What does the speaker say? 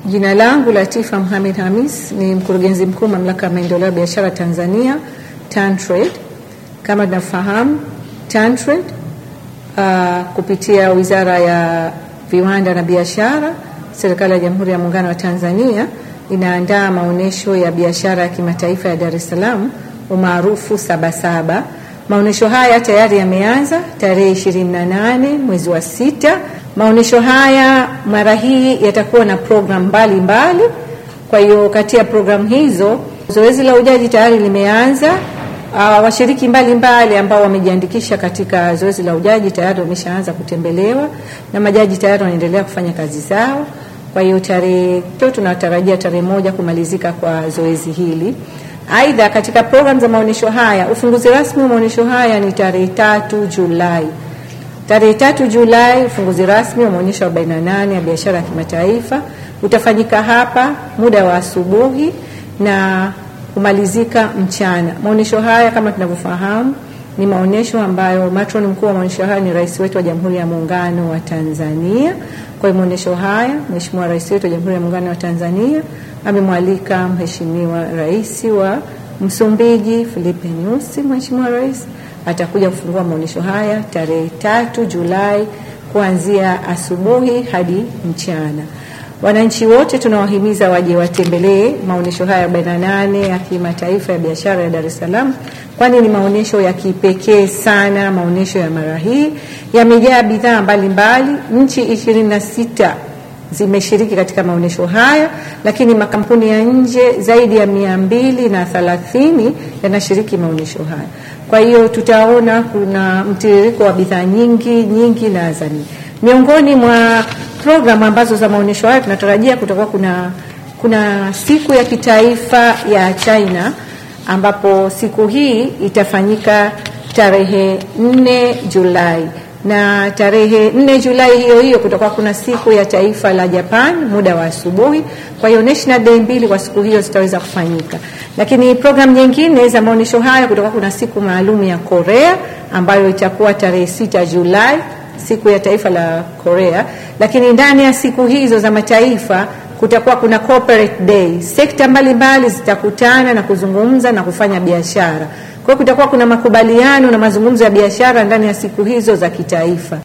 Jina langu Latifa Mohamed Hamis, ni mkurugenzi mkuu mamlaka ya maendeleo ya biashara Tanzania TanTrade. Kama tunafahamu TanTrade uh, kupitia Wizara ya Viwanda na Biashara, serikali ya Jamhuri ya Muungano wa Tanzania inaandaa maonyesho ya biashara ya kimataifa ya Dar es Salaam umaarufu Sabasaba. Maonyesho haya tayari yameanza tarehe 28 mwezi wa sita. Maonyesho haya mara hii yatakuwa na programu mbalimbali. Kwa hiyo kati ya programu hizo zoezi la ujaji tayari limeanza. Uh, washiriki mbalimbali ambao wamejiandikisha katika zoezi la ujaji tayari wameshaanza kutembelewa na majaji tayari wanaendelea kufanya kazi zao. Kwa hiyo tarehe tunatarajia tarehe moja kumalizika kwa zoezi hili. Aidha, katika programu za maonyesho haya, ufunguzi rasmi wa maonyesho haya ni tarehe tatu Julai. Tarehe tatu Julai, ufunguzi rasmi wa maonyesho 48 ya biashara ya kimataifa utafanyika hapa muda wa asubuhi na kumalizika mchana. Maonyesho haya kama tunavyofahamu ni maonyesho ambayo matron mkuu wa maonyesho haya ni rais wetu wa Jamhuri ya Muungano wa Tanzania. Kwa hiyo maonyesho haya, Mheshimiwa Rais wetu wa Jamhuri ya Muungano wa Tanzania amemwalika Mheshimiwa Rais wa Msumbiji Filipe Nyusi. Mheshimiwa Rais atakuja kufungua maonyesho haya tarehe tatu Julai kuanzia asubuhi hadi mchana. Wananchi wote tunawahimiza waje watembelee maonyesho haya 48 ya kimataifa ya biashara ya Dar es Salaam, kwani ni maonyesho ya kipekee sana. Maonyesho ya mara hii yamejaa bidhaa mbalimbali. Nchi ishirini na sita zimeshiriki katika maonyesho haya, lakini makampuni ya nje zaidi ya mia mbili na thelathini yanashiriki maonyesho haya. Kwa hiyo tutaona kuna mtiririko wa bidhaa nyingi nyingi na zani miongoni mwa programu ambazo za maonyesho haya tunatarajia kutakuwa kuna, kuna siku ya kitaifa ya China ambapo siku hii itafanyika tarehe 4 Julai na tarehe 4 Julai hiyo hiyo kutakuwa kuna siku ya taifa la Japan muda wa asubuhi. Kwa hiyo national day mbili kwa siku hiyo zitaweza kufanyika, lakini programu nyingine za maonyesho haya kutakuwa kuna siku maalum ya Korea ambayo itakuwa tarehe 6 Julai siku ya taifa la Korea, lakini ndani ya siku hizo za mataifa kutakuwa kuna corporate day. Sekta mbalimbali zitakutana na kuzungumza na kufanya biashara. Kwa hiyo kutakuwa kuna makubaliano na mazungumzo ya biashara ndani ya siku hizo za kitaifa.